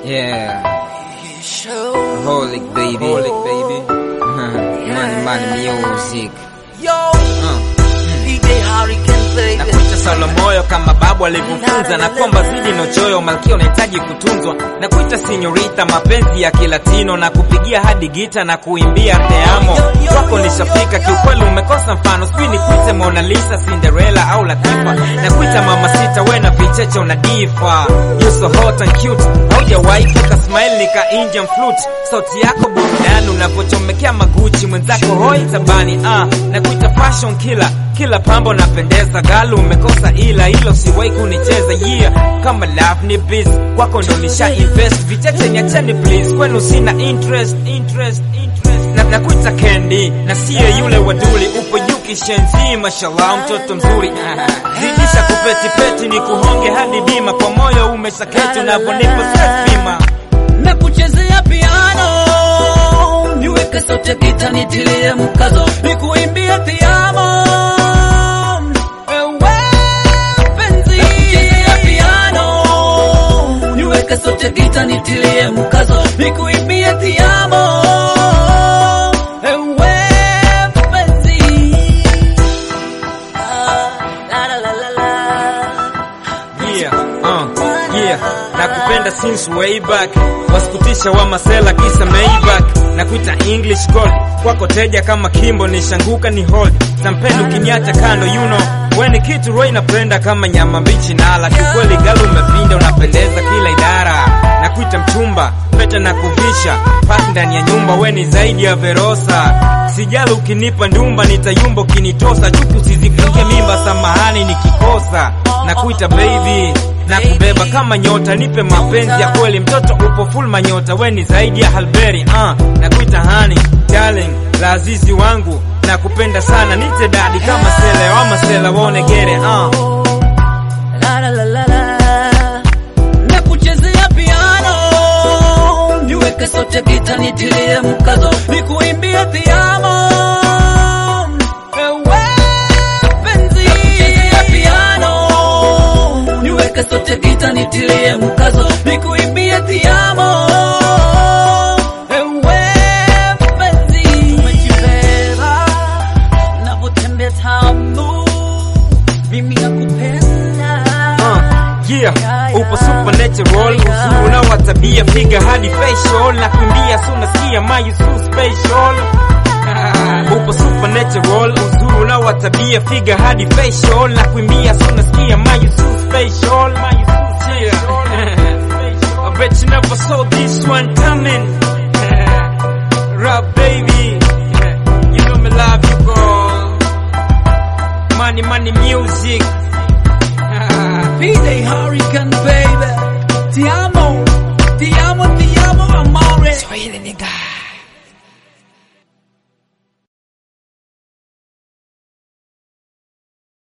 Yeah. Holic baby. Holic baby. money, money, music. Yo, Uh. DJ Hurricane baby. Nakuita Saulo moyo kama babu alivyofunza, na kwamba zidi nochoyo malkia unahitaji kutunzwa. Nakuita sinyorita mapenzi ya kilatino, na kupigia hadi gita na kuimbia teamo. Kwako nishafika kiukweli, umekosa mfano, sijui nikuite Mona Lisa, Cinderella au Latifa. Nakuita mama sita, we na vicheche unadifa. You so hot and cute, haujawahi kuka smile nika Indian flute. Sauti yako burudani unapochomekea maguchi, mwenzako hoi tabani. Ah, nakuita fashion killer kila pambo napendeza, galu umekosa ila hilo siwahi kunicheza yeah. Kama love ni biz kwako ndo nisha invest, vichache niacheni please, kwenu sina interest, interest, interest. Na nakuita Candy na siye yule waduli, upo yuki shenzi, mashallah mtoto mzuri zidisha kupeti peti, ni kuhonge hadi bima, kwa moyo umeshaketi unavyonipa stress bima na kuchezea piano niweke sote gita nitilie mkazo nikuimbie piano ewe penzi na kuchezea piano niweke sote gita nitilie mkazo nikuimbie piano ewe penzi Ah, la la la la la Yeah, uh, yeah, nakupenda since way back, wasikutisha wa masela kisa Maybach, nakuita English gold, kwako teja kama Kimbo, nishanguka ni hold, sampendo ukiniacha kando, you know, we ni kitu roho inapenda kama nyama mbichi nala, kiukweli galu umepinda, unapendeza kila idara, nakuita mchumba, pete na kuvisha, pasi ndani ya nyumba, we ni zaidi ya Verosa, sijali ukinipa ndumba, nitayumba ukinitosa, chuki usizifungie mimba, samahani nikikosa na kuita baby na kubeba kama nyota, nipe mapenzi ya kweli, mtoto upo full manyota, we ni zaidi ya Halberi uh, na kuita honey darling, la azizi wangu, na kupenda sana, nite dadi kama sele wa masela wone gere uh. La la la la la. Na kuchezea piano niweke sote gita nitilie mkazo nikuimbie piano ewe penzi na kuchezea piano niweke sote gita nitilie mkazo nikuimbie piano ewe penzi umejibeba navyotembea tamu mimi nakupenda Uh, yeah, upo supernatural, uzuri unawa tabia, piga hadi facial, na kuimbia so nasikia my you so special. Upo supernatural, uzuri unawa tabia, piga hadi facial, na kuimbia so nasikia my you so special, my you so special. I bet you never saw this one coming. Rap baby, you know me love you girl. Money, money, music. PJ Hurricane baby Ti amo, ti amo, ti amo amore Swahili nigga.